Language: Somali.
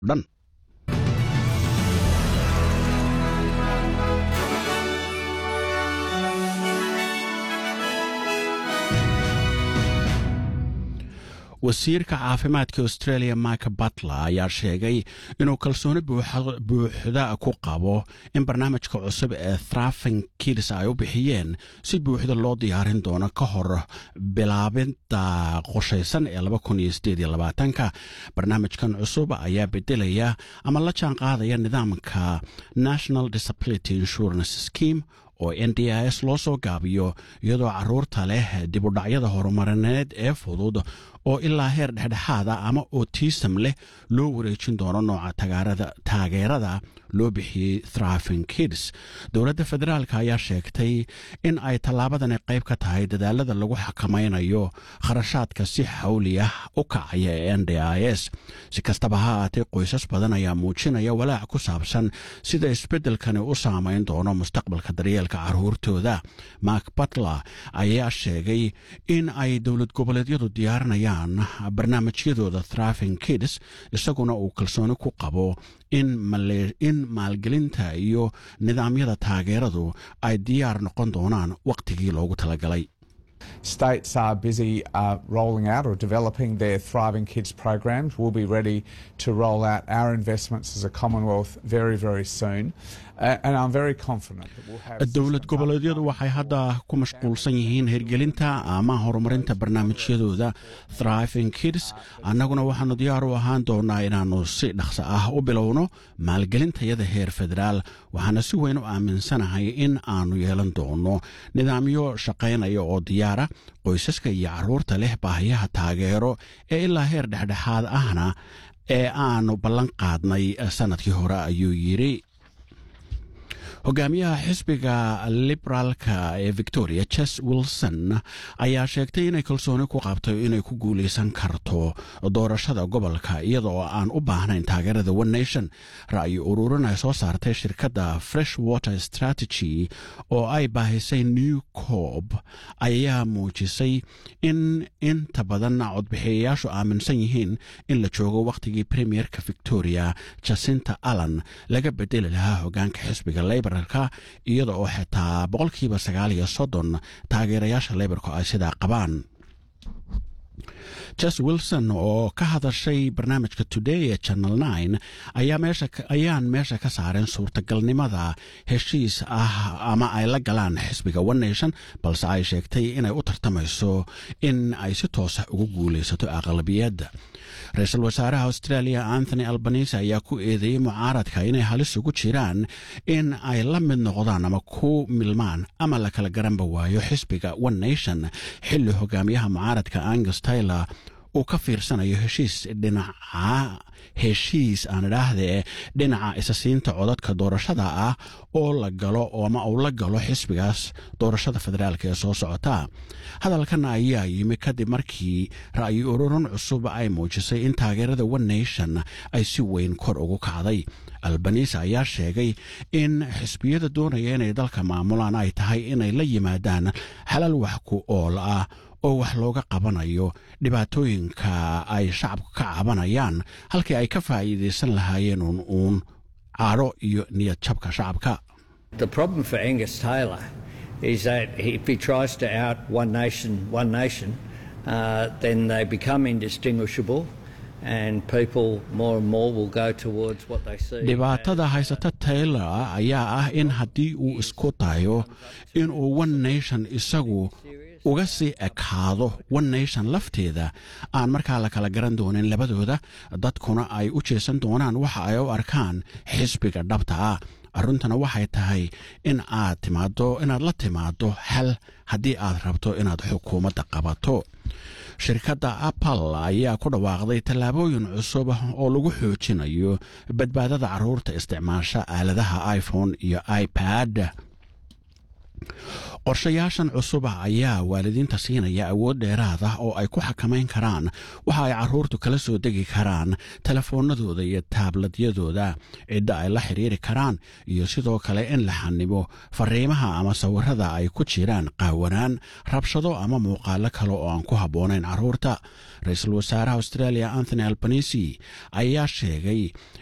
dhan wasiirka caafimaadka australia mike butler ayaa sheegay inuu kalsooni buuxda ku qabo in barnaamijka cusub ee thrafing kids ay u bixiyeen si buuxda loo diyaarin doono ka hor bilaabinta qoshaysan ee ka barnaamijkan cusub ayaa bedelaya ama la jaan qaadaya nidaamka national disability insurance scheme oo n d i s loo soo gaabiyo iyadoo caruurta leh dibudhacyada horumarineed ee fudud oo ilaa heer dhexdhexaada ama otism leh loo wareejin doono nooca taageerada loo bixiyey thrafing kids dowladda federaalk ayaa sheegtay in ay tallaabadani qayb ka tahay dadaalada lagu xakamaynayo kharashaadka si xawli ah u kacaya ee n d i s si kastaba ha aatee qoysas badan ayaa muujinaya walaac ku saabsan sida isbeddelkani u saamayn doono mustaqbalka daryeelka caruurtooda mark butler ayaa sheegay in ay dowlad goboleedyadu diyaarinayaan barnaamijyadooda thrafing kids isaguna uu kalsooni ku qabo in maalgelinta iyo nidaamyada taageeradu ay diyaar noqon doonaan wakhtigii loogu talagalay States are busy uh, rolling out or developing their Thriving Kids programs. We'll be ready to roll out our investments as a Commonwealth very, very soon. Uh, and I'm very confident that we'll have. dowlad goboleedyadu waxay hadda ku mashquulsan yihiin hirgelinta ama horumarinta barnaamijyadooda thriving kids annaguna waxaanu diyaar u ahaan doonaa inaannu si dhaqso ah u bilowno maalgelintayada heer federaal waxaana si weyn u aaminsanahay in aanu yeelan doono nidaamyo shaqaynaya oo diyaara qoysaska iyo caruurta leh baahiyaha taageero ee ilaa heer dhexdhexaad ahna ee aanu ballan qaadnay sannadkii hore ayuu yidhi hogaamiyaha xisbiga liberaalka ee victoria ches wilson ayaa sheegtay inay kalsooni ku qabto inay ku guulaysan karto doorashada gobolka iyada oo aan u baahnayn taageerada one nation ra'yi ururin ay soo saartay shirkadda fresh water strategy oo ay baahisay new corb ayaa muujisay in inta badan codbixiyayaashu aaminsan yihiin in la joogo wakhtigii premierka victoria jacinta allan laga bedeli lahaa hogaanka xisbiga labor iyada oo xitaa boqolkiiba sagaal iyo soddon taageerayaasha leybarku ay sidaa qabaan jes wilson oo ka hadashay barnaamijka today ee channel nine ayaan meesha ka saareen suurtagalnimada heshiis ah ama ay la galaan xisbiga one nation balse ay sheegtay inay u tartamayso in ay si toosa ugu guulaysato aqlabiyadda ra-iisul wasaaraha australia anthony albanise ayaa ku eedeeyey mucaaradka inay halis ugu jiraan in ay la mid noqdaan ama ku milmaan ama la kala garanba waayo xisbiga one nation xilli hogaamiyaha mucaaradka angus taylor uu ka fiirsanayo heshiis dhinaca heshiis aan idhaahdee dhinaca isasiinta codadka doorashada ah oo la galo ama uu la galo xisbigaas doorashada federaalk ee soo socota hadalkan ayaa yimi kadib markii ra'yi ururin cusub ay muujisay in taageerada one nation ay si weyn kor ugu kacday albanise ayaa sheegay in xisbiyada doonaya inay dalka maamulaan ay tahay inay la yimaadaan xalal wax ku ool ah oo wax looga qabanayo dhibaatooyinka ay shacabku ka cabanayaan halkii ay ka faa'iidaysan lahaayeen uun uun caadho iyo niyad jabka shacabka The problem for Angus Taylor is that if he tries to out one nation, one nation, uh, then they become indistinguishable. And people more and more will go towards what they see. dhibaatada haysata taylor ayaa ah in haddii uu isku dayo inuu one nation isagu uga sii ekaado one nation lafteeda aan markaa la kala garan doonin labadooda dadkuna ay u jeesan doonaan waxa ay u arkaan xisbiga dhabta ah arruntana waxay tahay in aad timaado inaad la timaado xal haddii aad rabto inaad xukuumadda qabato shirkadda apple ayaa ku dhawaaqday tallaabooyin cusub oo lagu xoojinayo badbaadada carruurta isticmaasha aaladaha iphone iyo ipad qorshayaashan cusuba ayaa waalidiinta siinaya awood dheeraad ah oo ay ku xakamayn karaan waxa ay carruurtu kala soo degi karaan telefoonadooda iyo taabladyadooda cidda ay la xidhiiri karaan iyo sidoo kale in la xanimo fariimaha ama sawirada ay ku jiraan qaawanaan rabshado ama muuqaalo kale oo aan ku habboonayn carruurta ra-iisul wasaaraha australia anthony albanisi ayaa sheegay